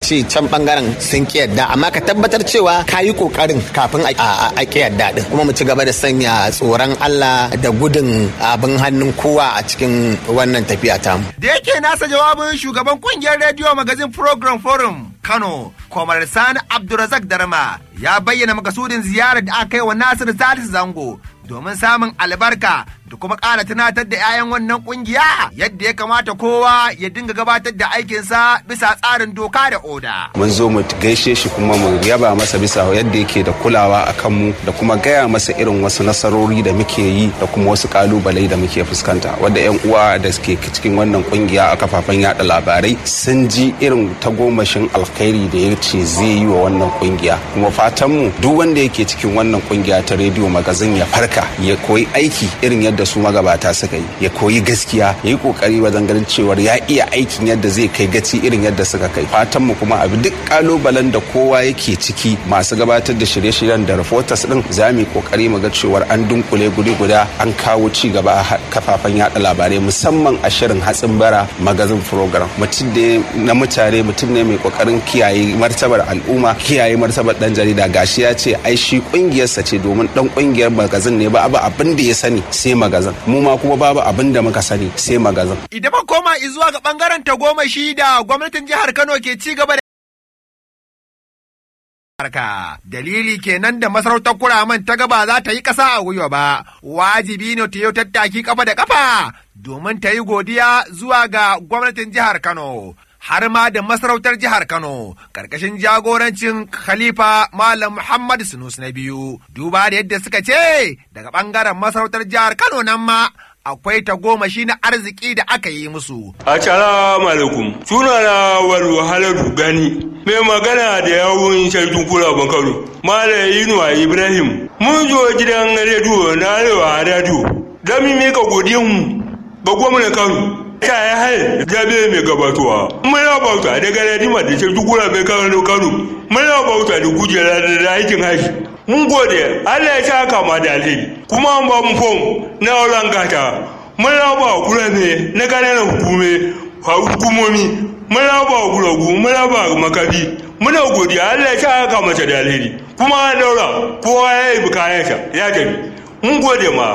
ce can bangaren sun ki yadda amma ka tabbatar cewa ka yi kokarin kafin a ki yadda din kuma mu ci gaba da sanya tsoron Allah da gudun abin hannun kowa a cikin wannan tafiya tamu. Da yake nasa jawabin shugaban kungiyar rediyo magazin program forum Kano, Komar Sani Abdulrazak Darma ya bayyana makasudin ziyarar da aka kai wa Nasiru Salisu Zango domin samun albarka da kuma ƙara tunatar da 'ya'yan wannan ƙungiya yadda ya kamata kowa ya dinga gabatar da aikinsa bisa tsarin doka da oda. Mun zo mu gaishe shi kuma mu yaba masa bisa yadda yake da kulawa a kanmu da kuma gaya masa irin wasu nasarori da muke yi da kuma wasu kalubale da muke fuskanta wadda 'yan uwa da suke cikin wannan ƙungiya a kafafen yada labarai sun ji irin tagomashin alkhairi da ya ce zai yi wa wannan ƙungiya kuma fatanmu duk wanda yake cikin wannan ƙungiya ta rediyo magazin ya farka ya koyi aiki irin yadda su magabata suka yi ya koyi gaskiya ya yi kokari wajen ganin cewar ya iya aikin yadda zai kai gaci irin yadda suka kai fatan mu kuma abi duk kalubalen da kowa yake ciki masu gabatar da shirye-shiryen da reporters din za mu yi kokari mu ga cewar an dunkule guri guda an kawo ci gaba a kafafen yada labarai musamman a shirin hatsin bara magazin program mutum ne na mutane mutum ne mai kokarin kiyaye martabar al'umma kiyaye martabar dan jarida gashi ya ce ai shi kungiyarsa ce domin dan kungiyar magazin ne ba abu abin da ya sani sai magazin mu ma kuma babu abin da muka sani sai magazin Idan ba koma zuwa ga bangaren tagomashi da gwamnatin jihar Kano ke ci gaba da harka. Dalili kenan da masarautar kuraman ta gaba za ta yi ƙasa a gwiwa ba, wajibi ne ta yi tattaki kafa da kafa domin ta yi godiya zuwa ga gwamnatin jihar Kano. Har ma da masarautar jihar Kano, ƙarƙashin jagorancin Khalifa Malam Muhammad Sunus na biyu, duba da yadda suka ce daga ɓangaren masarautar jihar Kano nan ma akwai tagomashi na arziki da aka yi musu. Assalamu alaikum. Sunana wal wahalar gani. Mai magana da yawun sarkin kula Kano. Malam Inuwa Ibrahim. Mun zo gidan rediyo na Arewa Radio. Don mu mika godiyanmu ga gwamnan Kano. Ta yi hal zabe mai gabatowa. Muna bauta daga Radima da sarkin kula mai Kano Kano. Muna bauta da kujera da aikin haji. mun gode Allah ya saka ma da alheri kuma an ba mu fom na auren gata mun raba kurame na kananan hukume hukumomi mun raba guragu mun raba makafi muna godiya Allah ya saka mata da alheri kuma an daura kowa ya yi kayansa ya tafi mun gode ma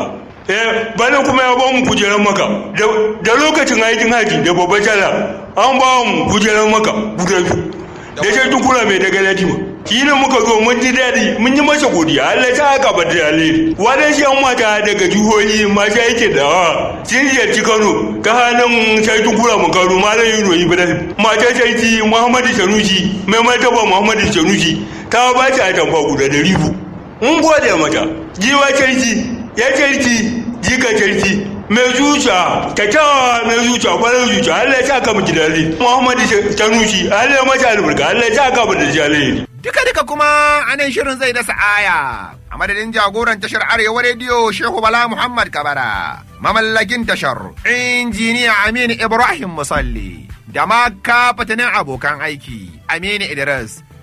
eh bana kuma ya ba mu kujeran maka da lokacin aikin haji da babbar sallah an ba mu kujeran maka guda biyu da shi dukura mai daga latima shi ne muka zo mun ji daɗi mun yi masa godiya Allah ta haka ba da alheri wadan shi an mata daga jihohi masu yake da sun ziyarci Kano ta hannun sarki kura mu Kano malam Yuro Ibrahim mata sarki Muhammadu Sanusi mai martaba Muhammadu Sanusi ta ba ta atamfa guda da ribu mun gode mata jiwa sarki ya sarki jika sarki mai zuciya kyakkyawa mai zuciya kwanar zuciya Allah ya saka mu jidali Muhammadu Sanusi Allah ya mata albarka Allah ya saka mu da jalali Duka-duka kuma anan shirin zai dasa aya a madadin jagoran tashar Arewa Rediyo Shehu Bala Muhammad Kabara, mamallakin tashar injiniya Aminu Ibrahim Musalli, da ma kafatanin abokan aiki Aminu Idris